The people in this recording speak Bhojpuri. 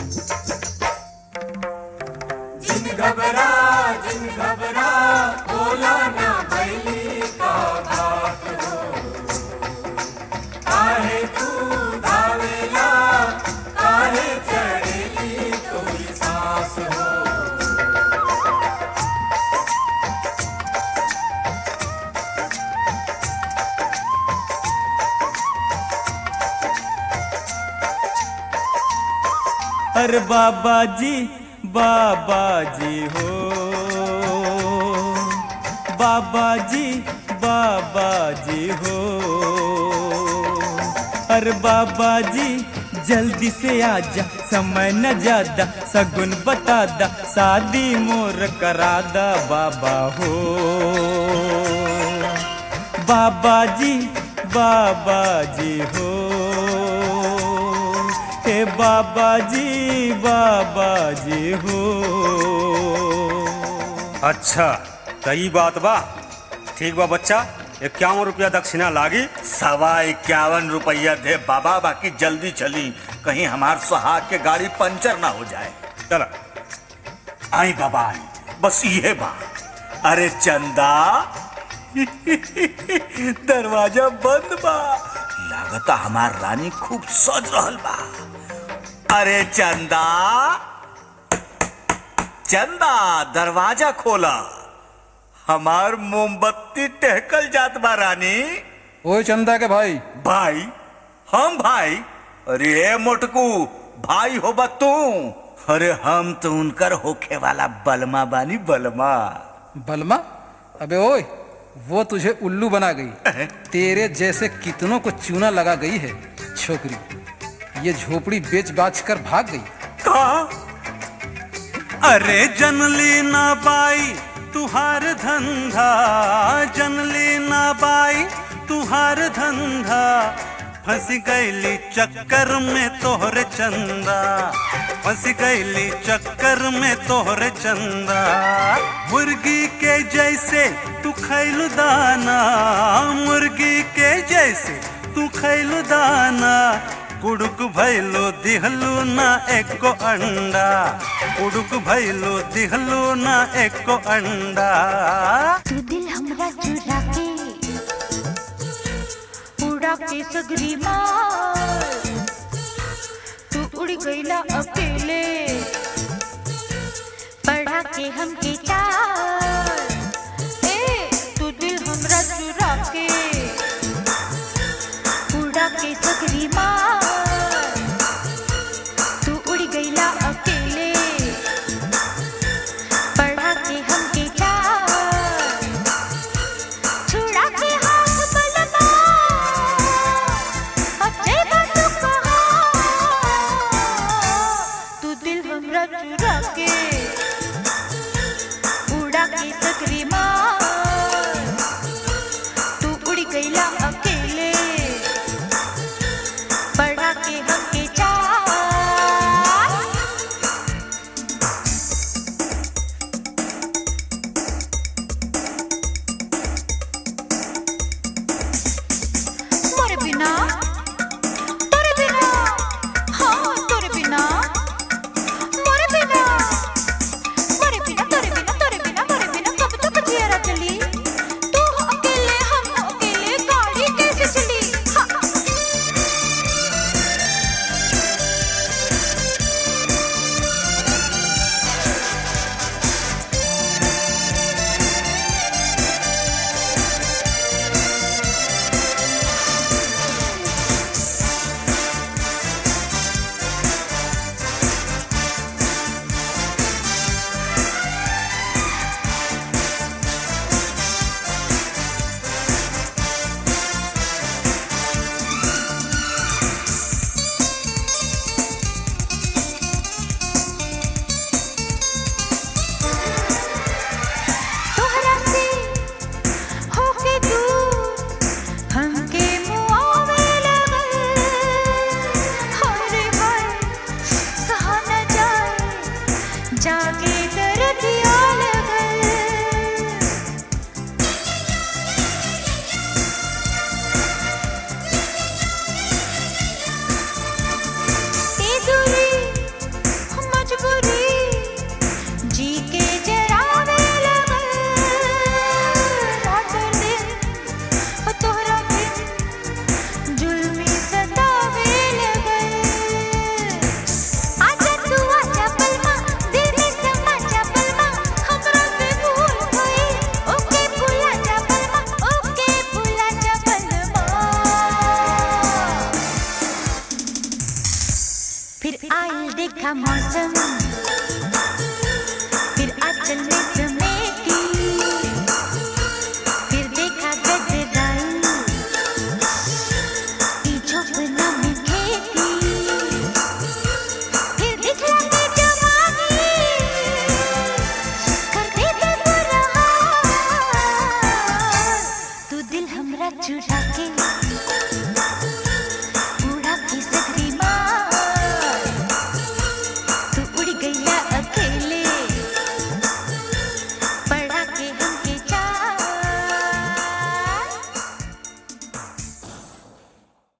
जिन घबरा जिन घबरा बोला ना भैली का बात हो काहे तू धावेला काहे चढ़ेली तोरी सांस हो अरे बाबा जी बाबा जी हो बाबा जी बाबा जी हो अरे बाबा जी जल्दी से आजा समय न ज्यादा सगुन बता दा शादी मोर करा दा बाबा हो बाबा जी बाबा जी हो हे बाबा जी बाबा जी हो अच्छा त ई बात बा ठीक बा बच्चा इक्यावन रुपया दक्षिणा लागी सवा इक्यावन रुपया दे बाबा बाकी जल्दी चली कहीं हमार सुहाग के गाड़ी पंचर ना हो जाए चला आई बाबा आई बस ये बा अरे चंदा दरवाजा बंद बा लागता हमार रानी खूब सज रहल बा अरे चंदा चंदा दरवाजा खोला हमार मोमबत्ती टहकल जात बा रानी ओए चंदा के भाई भाई हम भाई अरे ए मोटकू भाई हो तू अरे हम तो उनकर होखे वाला बलमा बानी बलमा बलमा अबे ओए वो तुझे उल्लू बना गई तेरे जैसे कितनों को चूना लगा गई है छोकरी ये झोपड़ी बेच बाच कर भाग गई कहा अरे जनली ना बाई तुहार धंधा जनली ना बाई तुहार धंधा फंस गईली चक्कर में तोहरे चंदा फंस गईली चक्कर में तोहरे चंदा मुर्गी के जैसे तू खैलू दाना मुर्गी के जैसे तू खैलू दाना कुड़ुक भैलो दिहलू ना एको अंडा कुड़ुक भैलो दिहलू ना एको अंडा तू दिल हमरा चुरा के उड़ा के सगरी मार तू उड़ गईला अकेले पढ़ा के हमके चार ए तू दिल हमरा चुरा के उड़ा के सगरी मार तू उड़ गईला अकेले पढ़ा के हमके चार छुड़ा के हाथ बलमा अच्छे बात कहा तू दिल हमरा चुरा के उड़ा के सकरी मार तू उड़ फिर आए देखा मौसम फिर आंचल में